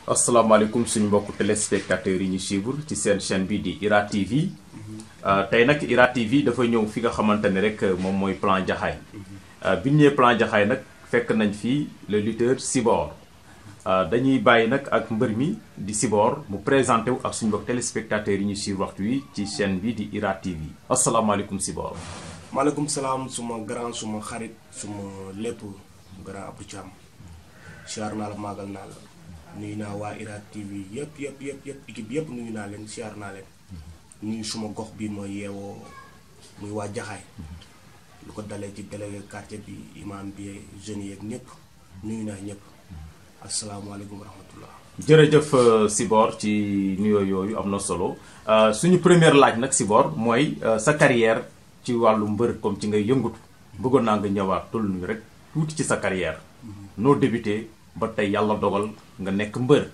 asalaamaaleykum suñu mbokku téléspectateurs yi ñu suivre ci seen chaîne bi di IRA TV tey nag IRA TV dafa ñëw fi nga xamante ne rek moom mooy plan Jaxaay bi ñu ñëwee plan Jaxaay nag fekk nañ fii le lutteur Sibor dañuy bàyyi nag ak mbër mi di Sibor mu présenté wu ak suñu mbokk téléspectateurs yi ñu suivre waxtu wi ci chaîne bi di IRA TV asalaamaaleykum Sibor. maaleykum salaam suma grand suma xarit suma lépp grand Abdou Thiam siyaar naa la maagal naa la nuyu naa waa IRA TV yëpp yëpp yëpp yëpp équipe yëpp nuyu naa leen siyaar naa leen nuyu suma gox bi ma yeewoo muy waa Jaxaay lu ko dalee ci délégué quartier bi imam bi jeunes yeeg ñëpp nuyu naa ñëpp asalaamaaleykum wa rahmatullah jërëjëf Sibor ci nuyoo yooyu am na solo suñu première laaj nag Sibor mooy sa carrière ci wàllu mbër comme ci ngay yëngatu bëggoon naa nga ñëwaat toll ñu rek tuuti ci sa carrière noo débuté ba tey yàlla dogal nga nekk mbër.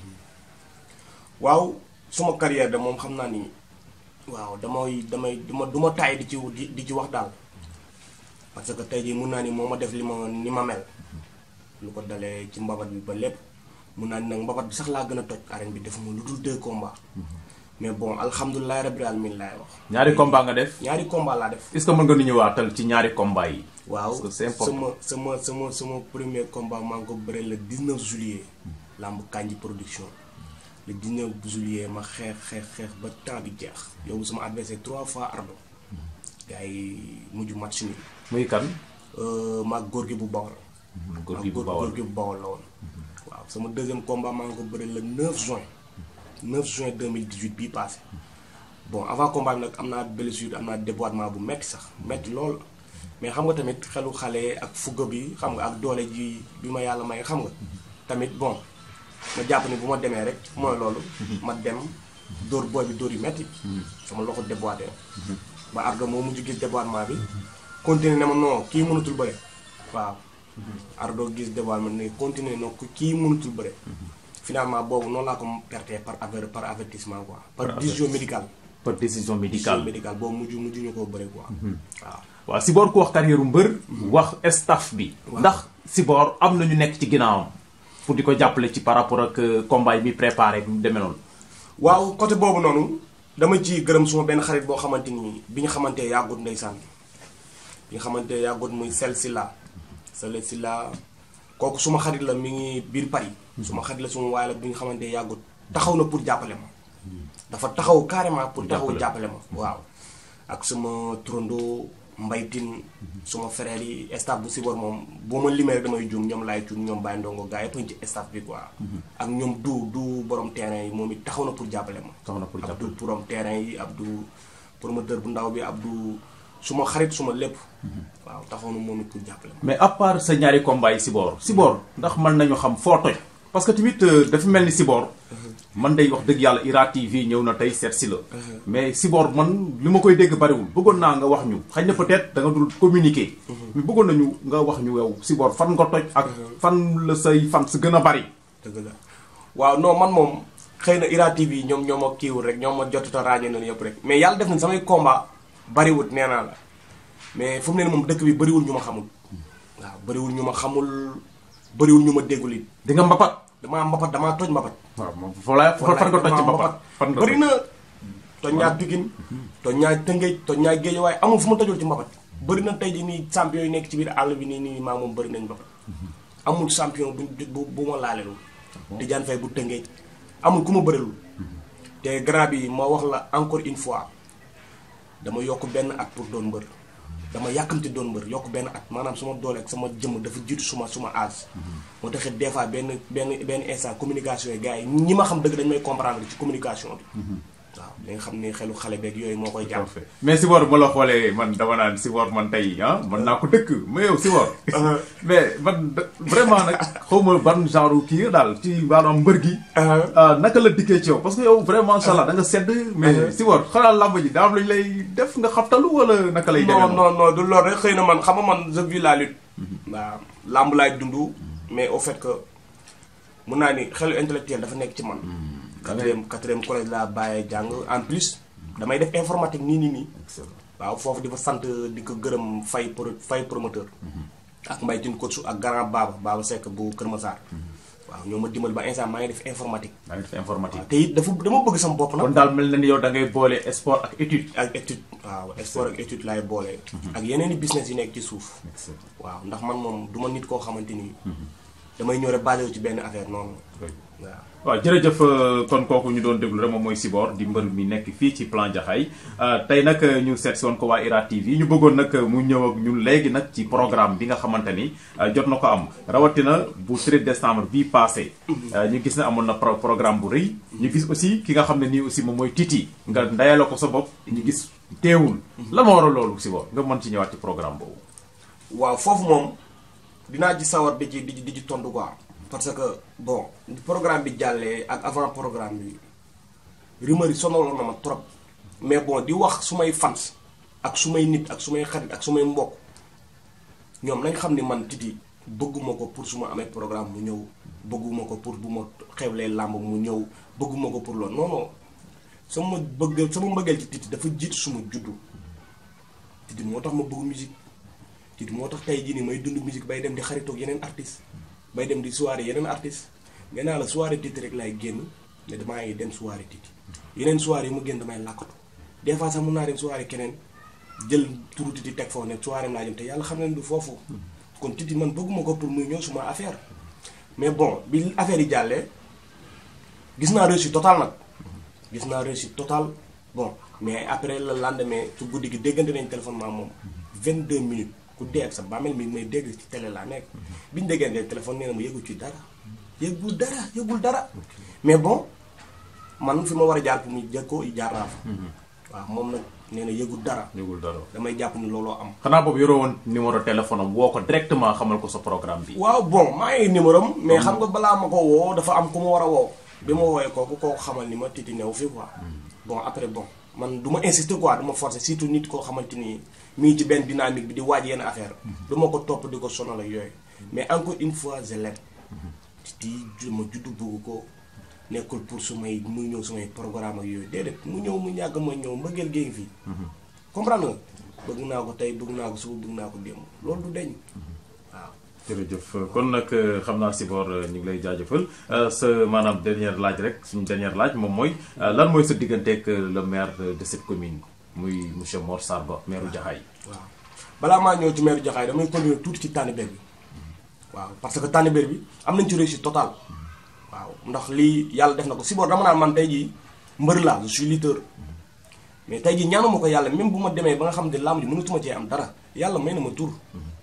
waaw suma carrière de moom xam naa ni waaw damay damay duma du ma taay di ci di ci wax daal parce que tey jii mun naa ni moo ma def li ma ni ma mel lu ko dalee ci mbabat bi ba lépp mun naa ni nag mbabat bi sax laa gën a toj arène bi def ma lu dul deux combats mais bon alhamdulilah rabbil alamin laay wax. ñaari combat nga def. ñaari combat laa def. est-ce que mën nga nu ñëwaatal ci ñaari combat yi. waaw parce que c'est important sama sama sama sama premier combat maa ngi ko bëre le 19 juillet. lamb Kanji production. le 19 juillet ma xeex xeex xeex ba temps bi jeex. yow sama adversaire trois fois ardo gars yi mujj match ni muy kan. maag góor gi bu bawol. góor gi bu bawol góor gi bu bawol la woon. waaw sama deuxième combat maa ngi ko bëre le 9 juin. 9 juin 2018 bii passé bon avant combat bi nag am naa blessure am naa déboîtement bu metti sax metti lool mais xam nga tamit xelu xale ak fugga bi xam nga ak doole ji bi ma yàlla may xam nga tamit bon ma jàpp ni bu ma demee rek mooy loolu ma dem dóor booy bi dóor yu metti sama loxo déboîté ba ardo moo mujj gis déboîtement bi continuer ne ma non kii mënatul bëre waaw ardo gis déboîtement ne continuer non kii mënatul bëre finalement boobu noonu laa ko perte par aver par avertissement quoi. par décision médicale. par décision décision médicale. médicale boobu mujj mujj ñu koo bëre quoi. waaw. waaw Sibor ku wax carrière mbër. wax staff bi. ndax Sibor am na ñu nekk ci ginnaawam. pour di ko jàppale ci par rapport ak combat yi muy préparé bi mu demee noonu. waaw côté boobu noonu dama ci gërëm suma benn xarit boo xamante ni bi ñu xamante yàggut ndeysaan bi nga xamante yàggut muy sel si la sel si la kooku suma xarit la mi ngi biir Paris. suma xarit la suma waaye la bi nga xamante yàggut taxaw na pour jàppale ma. dafa taxaw carrément pour taxaw jàppale ma waaw. ak suma turando mbaytin suma frère yi staff bu Sibor moom boo ma limee rek damay juum ñoom laay cuun ñoom Baye Ndongo gars yëpp ci staff bi quoi. ak ñoom du du borom terrain yi moom it taxaw na pour jàppale ma. taxaw na pour jàppale Abdou borom terrain yi Abdou promoteur bu ndaw bi Abdou suma xarit suma lépp. waaw taxaw na moom it pour jàppale ma. mais à part sa ñaari combat yi Sibor Sibor ndax mën nañu xam foo toj. parce que tamit dafa mel ni Sibor. man day wax dëgg yàlla IRA TV ñëw na tey seet si la. mais Sibor man li ma koy dégg bariwul bëggoon naa nga wax ñu xëy na peut-être da nga dul communiquer. mais bëggoon nañu nga wax ñu yow Sibor fan nga toj. ak fan la say fan su gën a bari. dëgg la waaw non man moom xëy na IRA TV ñoom ñoo ma kiiwul rek ñoom ma jotut a ràññee nañu yëpp rek mais yàlla def na samay combat bariwut nee naa la mais fu mu ne nii moom dëkk bi bariwul ñu ma xamul. waaw bariwul ñu ma xamul bariwul ñu ma déggul it. di nga mbapat. damaa mbapat damaa toj mbapat. waaw moom foo la fan nga toj ci mbapat. fan nga bëri na toj ñaa Pikine toj ñaa Tëngéej toj ñaa Géej waaye amul fu ma tojul ci mbapat bëri na tey ji nii champion yi nekk ci biir àll bi nii nii maa moom bëri nañ mbapat amul champion bu bu bu ma laalelul Tidiane Faye bu Tëngéej amul ku ma bërilul te grand bi ma wax la encore une fois dama yokk benn at pour doon mbër dama yàkkamti doon mbër yokk benn at maanaam suma doole ak sama jëmm dafa jiitu suma suma âge moo taxit des fois benn benn benn instant communication yi gars yi ñi ma xam dëgg dañu may comprendre ci communication bi waaw li nga xam ne xelu xale beeg yooyu moo koy jàpp mais Sibor ma la xoolee man dama naan Sibor man tey ah man naa ko dëkk mais yow Sibor mais man vraiment nag xaw ma ban genre kii daal ci maanaam mbër gi naka la dikkee ci yow parce que yow vraiment macha allah da nga sedd mais Sibor xanaa làmb ji daa am lañu lay def nga xabtalu wala naka lay demee non non non du loolu rek xëy na man xam nga man je vis la lutte waaw làmb laay dund mais au fait que mun naa ni xelu intellectuel dafa nekk ci man quatrième quatrième collège laa bàyyee jàng en plus damay def informatique nii nii nii waaw foofu di fa sant di ko gërëm fay pro fay promoteur ak mbay tin coach ak grand Baba Baba Seck bu Kër Massar waaw ñoo ma dimbali ba instant maa ngi def informatique maa ngi def informatique. te it dafa dama bëgg sama bopp nag kon daal mel na ni yow da ngay boole sport ak étude. ak étude waaw sport ak étude laay boole ak yeneen i business yi nekk ci suuf waaw ndax man moom du ma nit koo xamante ni damay ñëw rek basé wu ci benn affaire noonu waaw waaw jërëjëf kon kooku ñu doon déglu rek moom mooy Sibor di mbër mi nekk fii ci plan Jaxaay tey nag ñu seet si woon ko waa IRA TV ñu bëggoon nag mu ñëw ak ñun léegi nag ci programme bi nga xamante ni jot na ko am rawatina bu 13 décembre bii passé ñu gis ne amoon na programme bu rëy ñu gis aussi ki nga xam ne nii aussi moom mooy Titi nga ndayale ko sa bopp ñu gis teewul la ma war a loolu Sibor nga mën ci ñëwaat ci programme boobu waaw foofu moom dinaa ci sawar di ci di ci di ci tontu quoi parce que bon programme bi jàllee ak avant programme bi rumeur yi sonaloon na ma trop mais bon di wax su may fans ak su may nit ak su may xarit ak su may mbokk ñoom nañ xam ni man Titi bëgguma ko pour su ma amee programme mu ñëw bëgguma ko pour bu ma xewlee làmb mu ñëw bëgguma ko pour loolu non non sama bëgg sama mbëggeel ci Titi dafa jiitu suma juddu Titi moo tax ma bëgg musique Titi moo tax tey jii nii may dund musique bay dem di xaritoog yeneen artistes bay dem di soirée yeneen artistes nee naa la soirée Titi rek laay génn ne damaa ngi dem soirée Titi yeneen soirée yi ma génn damay làkkatu des fois sax mun naa dem soirée keneen jël turu Titi teg foofu ne soirée naa jëm te yàlla xam ne du foofu kon Titi man bëgguma ko pour muy ñëw suma affaire mais bon bi affaire yi jàllee gis naa réussite totale nag gis naa réussite totale bon mais après le lendemain su guddi gi déggante nañ téléphone maa moom 22 minutes ku dee ak sa bàmmeel mi may dégg ci télé laa nekk bi ñu déggante téléphone nee na ma yëgul ci dara yëgul dara yëgul dara mais bon man fi ma war a jaar pour mu jël ko jaar naa fa waaw moom nag nee na yëgul dara yëgul dara damay jàpp ni looloo am xanaa boobu yoroo woon numéro téléphone am woo ko directement xamal ko sa programme bi waaw bon maa ngi numéro am mais xam nga balaa ma ko woo dafa am ku ma war a woo bi ma woowee kooku kooku xamal ni ma Titi new fi quoi bon après bon man du ma insister quoi du ma forcer surtout nit koo xamante ni mi ngi ci benn dynamique bi di waaj yenn affaire du ma ko topp di ko sonal ak yooyu mais encore une fois je l'aime Titi ma juddu bëgg ko nekkul pour su may muy ñëw sumay programme ak yooyu déedéet mu ñëw mu ñàgg ma ñëw mbëggeel géej fii comprendre nga bëgg naa ko tey bëgg naa ko suba bëgg naa ko démb loolu du deñ waaw jërëjëf kon nag xam naa Sibor ñu ngi lay jaajëfal sa maanaam dernière laaj rek suñu dernière laaj moom mooy lan mooy sa digganteeg le maire de cette commune muy monsieur Mor Sarba maire Jaxaay waaw balaa maa ñëw ci maire Jaxaay damay continuer tuuti ci tànnibéer bi waaw parce que tànnibéer bi am nañ ci réussite totale waaw ndax lii yàlla def na ko Sibor dama naan man tey jii mbër laa je suis lutteur mais tey jii ñaanuma ko yàlla même bu ma demee ba nga xam ne làmb ji mënatuma cee am dara yàlla may na ma tur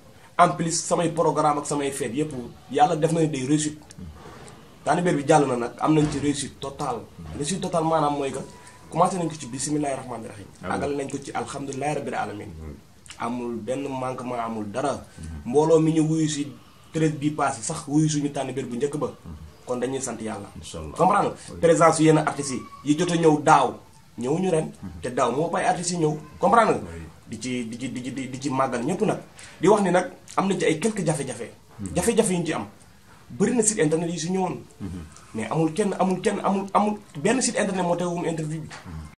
en plus samay programme ak samay fête yëpp yàlla def na ne day réussite tànnibéer bi jàll na nag am nañ ci réussite totale réussite totale maanaam mooy que commencé nañ ko ci bisimilahi rahmaani rahim àggale nañ ko ci alhamdulilahi rabbil alamin amul benn manquement amul dara mbooloo mi ñu wuyu si treize bii passé sax wuyu suñu tànnibéer bu njëkk ba kon dañuy sant yàlla comprendre présence yu yenn artistes yi yi jot a ñëw daaw ñëwuñu ren te daaw moo bay artistes yi ñëw comprendre nga di ci di ci di ci di ci màggal ñëpp nag di wax ni nag am na ci ay quelques jafe-jafe jafe-jafe yu ñu ci am bëri na site internet yi su ñëwoon mais amul kenn amul kenn amul amul benn site internet moo teewum interview bi